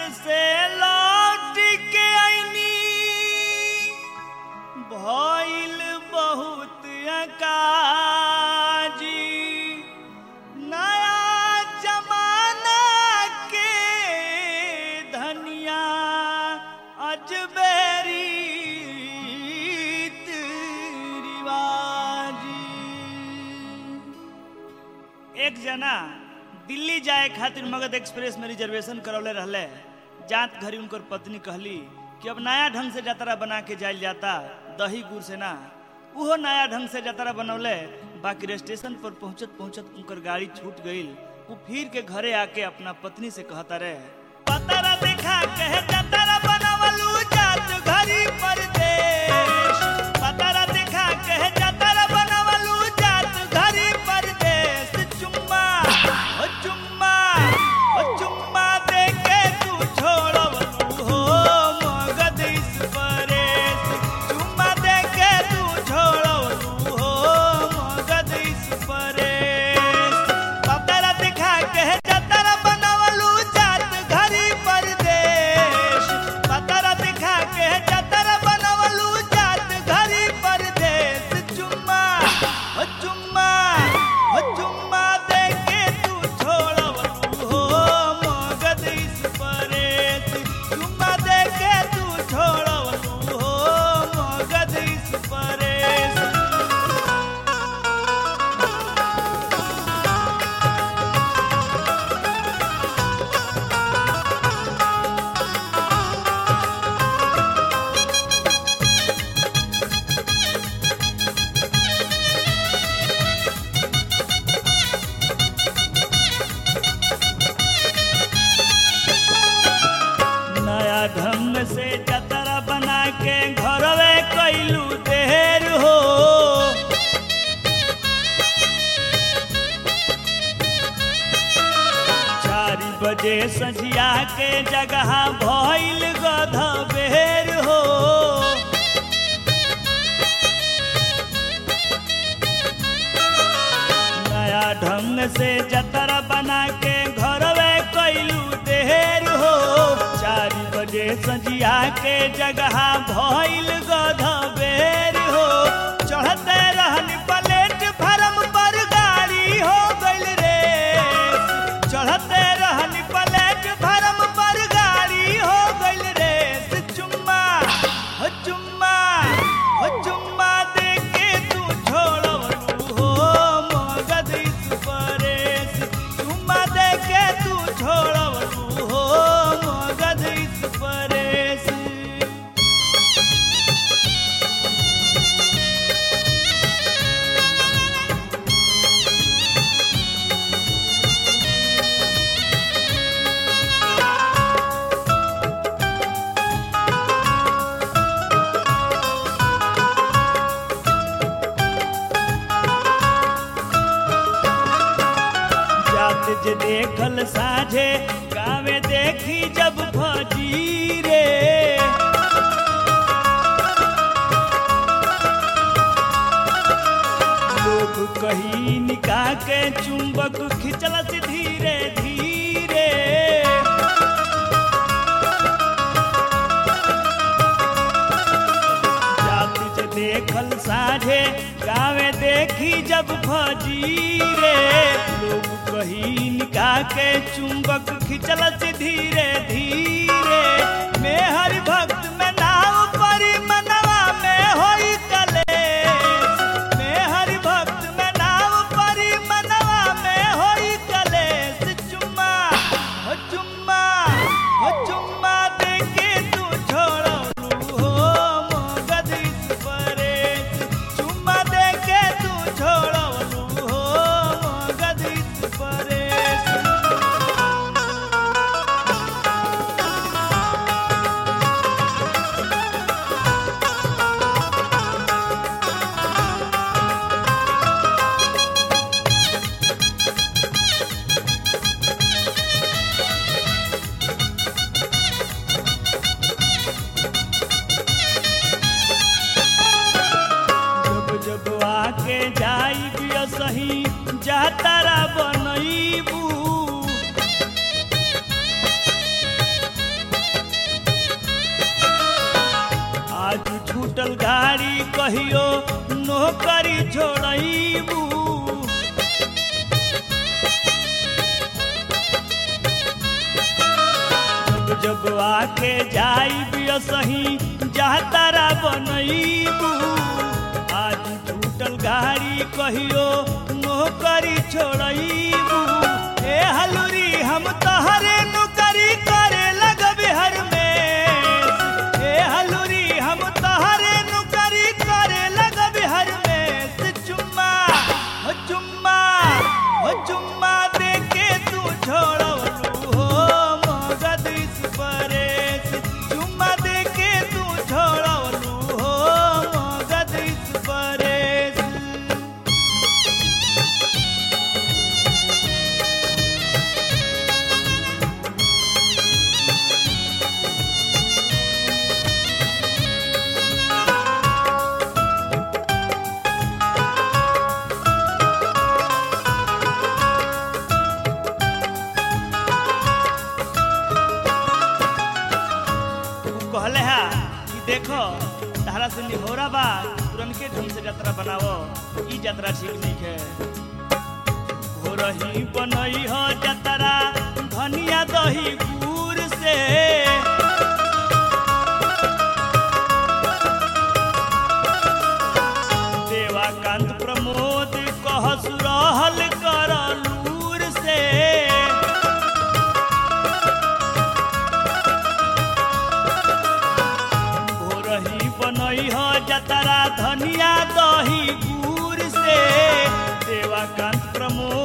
से लौट के आईनी भइल बहुत अकाजी नया जमाना के धनिया अजबेरी रिवाजी एक जना दिल्ली जाए खातिर मगध एक्सप्रेस में रिजर्वेशन करौले रहले जात घरी उनकर पत्नी कहली कि अब नया ढंग से जतरा बना के जाइल जाता दही गुड़ से ना उहो नया ढंग से जतरा बनौले बाकी स्टेशन पर पहुंचत पहुंचत उनकर गाड़ी छूट गईल वो फिर के घरे आके अपना पत्नी से कहता रहे पतरा देखा कहे जतरा बनवलू जात घरी परदेश पतरा देखा कहे जतरा बनवलू जात घरी परदेश चुम्मा ओ चुम्मा ओ चुम्मा दे के तू छोड़वलू हो मगध इस परेश चुम्मा दे के तू छोड़वलू हो मगध इस परेश पतरा दिखा के जतरा बनवलू जात घरी परदेश पतरा दिखा के जतरा बनवलू जात घरी परदेश चुम्मा ओ चुम्मा ओ चुम्मा दे के तू छोड़वलू हो मगध इस परेश चुम्मा दे के तू छोड़वलू हो मगध इस परेश नया ढंग से जतरा बना के घरवे कैलू देर हो चार बजे सझिया के जगह भइल गध बेर हो नया ढंग से जतरा बना के घरवे कैलू देर हो चार बजे सजिया के जगह भइल गध बेर हो चढ़ते रहन प्लेट फरम पर गाड़ी हो गइल रे चढ़ते रहन प्लेट फरम पर गाड़ी हो गइल रे चुम्मा हो चुम्मा हो चुम्मा दे के तू छोड़वलू हो मगध इस परेश चुम्मा दे के तू छोड़वलू हो मगध इस परेश जात जे देखल साझे गावे देखी जब फजी रे लोग कही निकाह के चुंबक खिंचल से धीरे धीरे जात जे देखल साझे गावे देखी जब फजीरे लोग कही निकाह के चुंबक खिंचल से धीरे धीरे में हरि भक्त में नाव परी मनवा में होई कलेश में हरि भक्त में नाव परी मनवा में होई कलेश चुम्मा हो चुम्मा हो चुम्मा दे के तू छोड़लू हो मगध इस परेश चुम्मा दे के तू छोड़लू हो मगध इस परेश जब जब आके जाई बिया सही जातारा बनईबू छूटल गाड़ी कहियो नौकरी छोड़बू जब जब आके जाई सही जातारा बनईबू आज छूटल गाड़ी कहियो नौकरी छोड़बू ए हलुरी हम तहरे नौकरी करे लगबे हर में ए हलुरी हम तहरे नौकरी करे लगबे हर में से चुम्मा हो चुम्मा हो चुम्मा दे के तू छोड़लू हो मगध इस परेश चुम्मा दे के तू छोड़लू हो मगध इस परेश उ कहले हा कि देखो तारा से निहोरा बा तुरंत ढंग से यात्रा बनाओ ई यात्रा ठीक नहीं है हो रही बनई हो यात्रा धनिया दही गुड़ से देवाकांत प्रमोद कहस रहल कर लूर से भोरही बनई हो जतरा धनिया दही गुड़ से देवाकांत प्रमोद